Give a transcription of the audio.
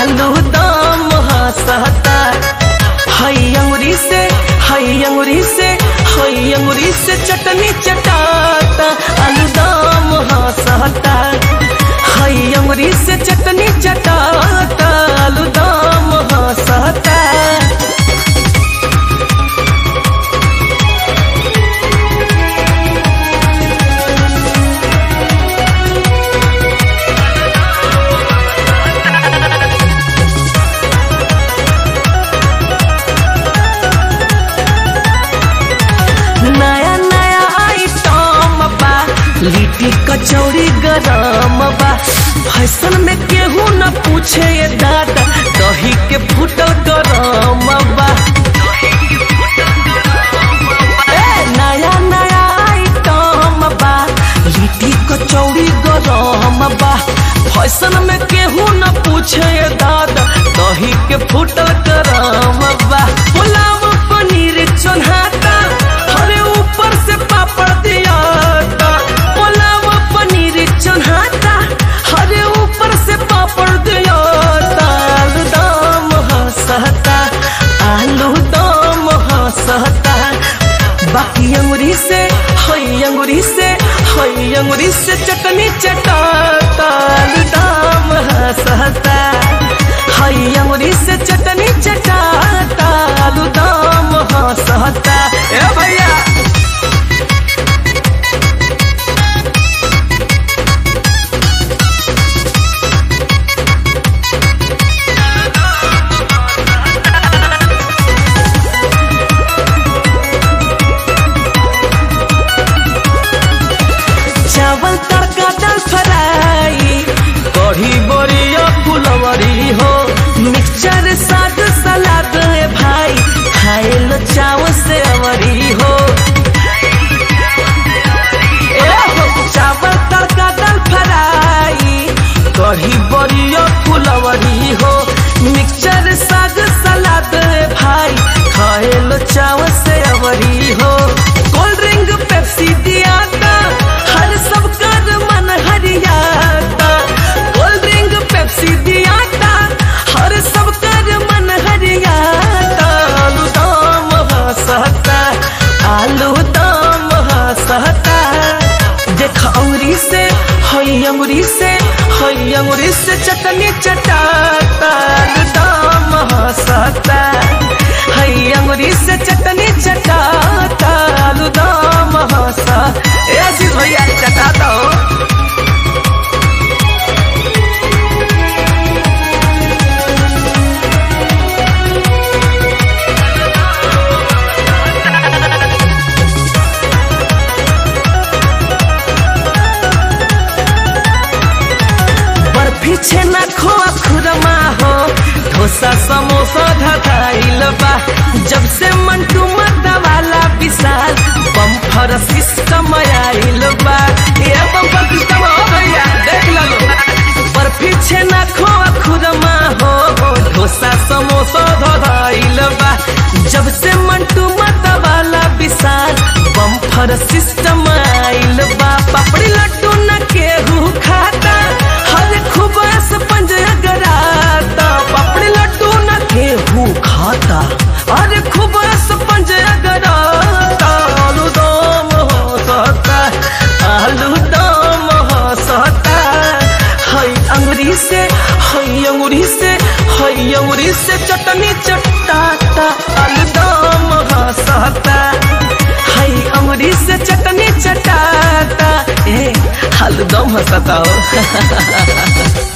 आलू दम हंसता हई अंगुरी से हई अंगुरी से हई अंगुरी से चटनी चटाता आलू दम हंसता हई अंगुरी से चटनी चटाता आलू दम हंसता नया नया आइटम बा लिट्टी कचौड़ी गरम बा फैशन में केहू न पूछे ये दादा दही के फूटल गरम बा ए, नया नया आइटम बा लिट्टी कचौड़ी गरम बा फैशन में केहू न पूछे ये दादा दही के फूटल गरम बा पुलाव पनीर चोन्हाता हरे ऊपर से पापड़ दियाता पुलाव पनीर चोन्हाता हरे ऊपर से पापड़ दियाता आलू दम हंसता आलू दम हंसता बाकी अंगुरी से हई अंगुरी से हई अंगुरी से चटनी चटाता आलू दम हंसता हई अंगुरी से चटनी चटाता आलू दम हंसता ए भैया चावल तड़का दाल फ्राई कढ़ी बड़िया फुलवरी हो मिक्सचर साग सलाद है भाई खाए लो चावल से अवरी हो ए हो, चावल तड़का दाल फ्राई कढ़ी बड़िया फुलवरी हो मिक्सचर साग सलाद है भाई खाए लो चावल से अवरी हो कोल्ड ड्रिंक पेप्सी दियाता हर सब कर मन हरियाता कोल्ड ड्रिंक पेप्सी दियाता हर सब कर मन हरियाता आलू दम हंसता आलू दम हंसता देख अंगुरी से हई अंगुरी से हई अंगुरी से चटनी चटाता आलू दम हंसता हई अंगुरी से चटनी चटाता आलू दम हंसा ए अजीत भैया चटाता हो बर्फी छेना खोआ खुरमा हो डोसा समोसा धधाइल बा जब से मंटू मद्दा वाला विशाल बम्फर सिस्टम आइल बा ये बम्फर सिस्टम हो भैया देख लो बर्फी छेना खोआ खुरमा हो डोसा समोसा धधाइल बा जब से मंटू मद्दा वाला विशाल बम्फर सिस्टम आइल बा पापड़ी लड्डू न केहू खाता हर खुबास पंजरा गराता पापड़ी लड्डू न केहू खाता अरे खुबास पंजरा गराता आलू दम हंसता आलू दम हंसता हई अंगुरी से हई अंगुरी से हई अंगुरी से चटनी चटाता आलू दम हंसता हई अंगुरी से चटनी चटाता ए आलू दम हंसता हो